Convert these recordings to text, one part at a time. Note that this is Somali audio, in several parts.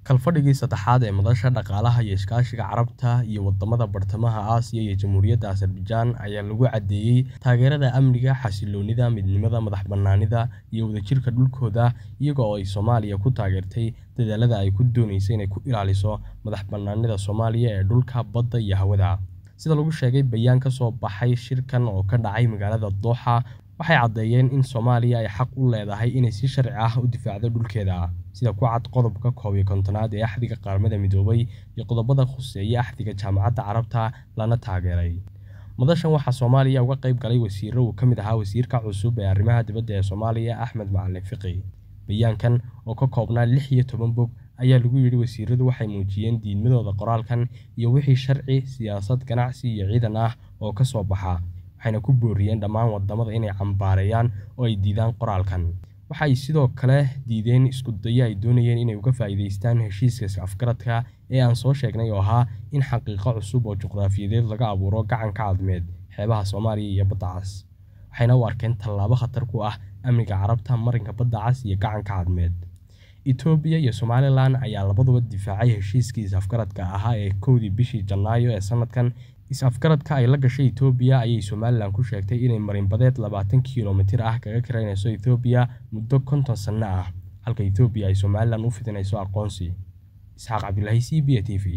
Kalfadhigii saddexaad ee Madasha Dhaqaalaha iyo Iskaashiga Carabta iyo Wadamada Bartamaha Aasiya iyo Jamhuuriyadda Azerbaijan ayaa lagu caddeeyay taageerada amniga, xasilloonida, midnimada, madax-bannaanida iyo wadajirka dhulkooda iyaga oo ay Soomaaliya ku taageertay dadaallada ay ku doonayso inay ku ilaaliso madax-bannaanida Soomaaliya ee dhulka, badda iyo hawada. Sida lagu sheegay bayaan ka soo baxay shirkan oo ka dhacay magaalada Dooxa, waxay caddeeyeen in Soomaaliya ay xaq u leedahay inay si sharci ah u difaacdo dhulkeeda, sida ku cad qodobka koob iyo kontonaad ee Axdiga Qaramada Midoobay iyo qodobbada khuseeya Axdiga Jaamacadda Carabta, lana taageeray. Madashan waxaa Soomaaliya uga qayb galay wasiirro uu ka mid ahaa Wasiirka cusub ee Arrimaha Dibadda ee Soomaaliya Axmed Macalin Fiqi. Bayaankan, oo ka koobnaa lix iyo toban bog, ayaa lagu yidhi wasiirradu waxay muujiyeen diidmadooda qoraalkan iyo wixii sharci, siyaasad, ganacsi iyo ciidan ah oo ka soo baxa, waxayna ku booriyeen dhammaan wadamada inay cambaareeyaan oo ay diidaan qoraalkan. Waxa ay sidoo kale diideen isku dayo ay doonayeen inay uga faa'iidaystaan heshiiska is-afgaradka ee aan soo sheegnay oo ahaa in xaqiiqo cusub oo juqraafiyeed laga abuuro gacanka cadmeed, xeebaha Soomaaliya iyo Badda Cas, waxayna u arkeen tallaabo khatar ku ah amniga Carabta, marinka Badda Cas iyo gacanka cadmeed. Itoobiya iyo Somalilan ayaa labaduba difaacay heshiiskii is-afgaradka ahaa ee kowdii bishii Janaayo ee sanadkan. Is-afgaradka ay la gashay Itoobiya ayay Somalilan ku sheegtay inay marin-badeed labaatan kiiloomitir ah kaga kiraynayso Itoobiya muddo konton sano ah, halka Itoobiya ay Somalilan u fidinayso aqoonsi. Isxaaq Cabdilaahi C B A T V.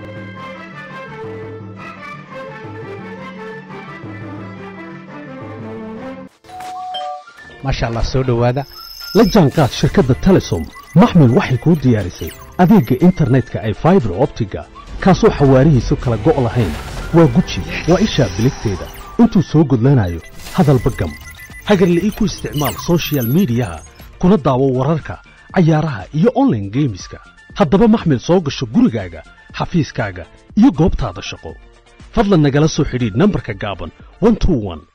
maasha allah soo dhowaada la jaanqaad shirkadda telesom maxmed waxay kuu diyaarisay adeegga internetka ay faibar optiga kaasoo xawaarihiisu kala go' lahayn waa guji waa ishaa biligteeda intuu soo gudlanayo hadalba gam hagarla'ii ku isticmaal soshiyal miidiyaha kuna daawo wararka cayaaraha iyo onlaine geemiska haddaba maxmed soo gasho gurigaaga xafiiskaaga iyo goobtaada shaqo fadlan nagala soo xidhiidh nambarka gaaban